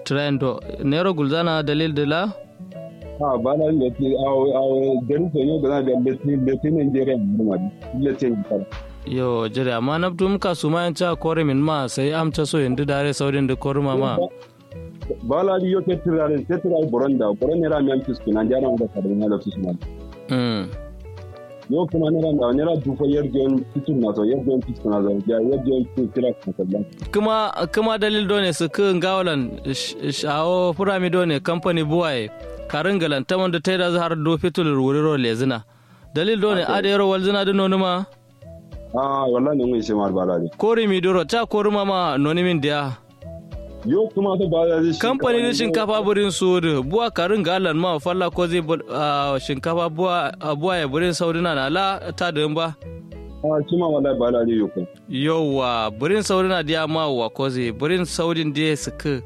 trendo nero gulzana dalil dila ha bala leti aw aw garin so yo gana da leti leti Nigeria ma leti kar yo jere amma na tum ka suma yan cha kore min ma sai am cha so yindi dare saudin da koruma ma bala di yo ketirare ketirare boronda boronda ra mi am fisku na jana da kadina da fisku mm yo kuma nera da nera dufa yarjon fitin na so yarjon fitin na so ya yarjon fitin kira kan sallan kuma kuma dalil do ne su kan gawalan shawo furami do ne company buwaye karin galan ta wanda ta yi da har do fitul wuriro lezina dalil do ne ada yaro walzina da nonu ma ah wallahi ne mun shi mar bala ne kori mi duro ta kori mama noni min dia yo kuma ta bala ne kamfani da shinkafa burin su da buwa karin galan ma falla ko zai shinkafa buwa buwa ya burin saudina na la ta da ba ah kuma wallahi bala ne yo yauwa burin saudina dia ma wa ko zai burin saudin dia suka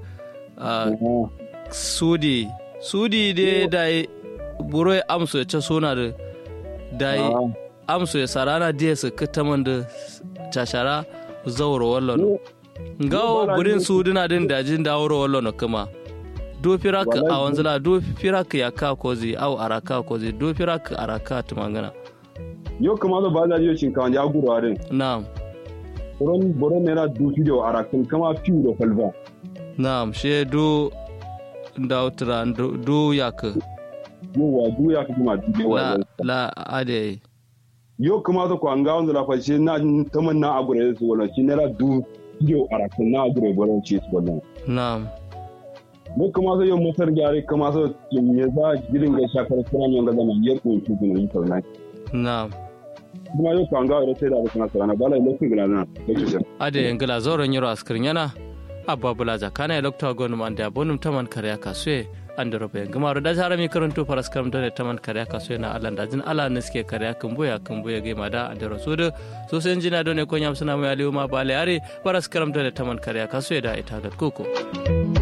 sudi sudi de da buro ya amso ya ce suna da da amso ya sarana dia suka taman da cashara zauro wallon ngawo burin suduna din dajin da wuro wallon kuma do firak a wanzala do firak ya ka kozi au araka kozi do firak araka tumangana yo kuma da ba da yo shinkawa ya guru arin na'am boron boron nera du fido arakin kama fiu da falva na'am she do da utra do yak yo wa du yak kuma du la la ade yo kuma da ko an ga wanzala fa shi na tamanna a gure su wala shi nera du fido arakin na gure boron ci su wannan na'am ne kuma sai yau motar gyare kuma sai ya za girin ga shakar kuma yan ga zama ya kunshi kuma yi tauna na'am kuma yau kan ga da sai da kuma sarana bala lokacin gina na lokacin ade yangala zoron yaro askirin yana abba bulaja kana ya lokta gonu man da bonum taman kariya kasue ande robe gama ro da jarami karanto paras kam dole taman kariya kasue na alan da jin ala ne suke kariya kan boya kan boya ga mada ande rosudo so sen jina dole ko nyam suna mu aliuma bale are paras kam dole taman kariya kasue da ita ga koko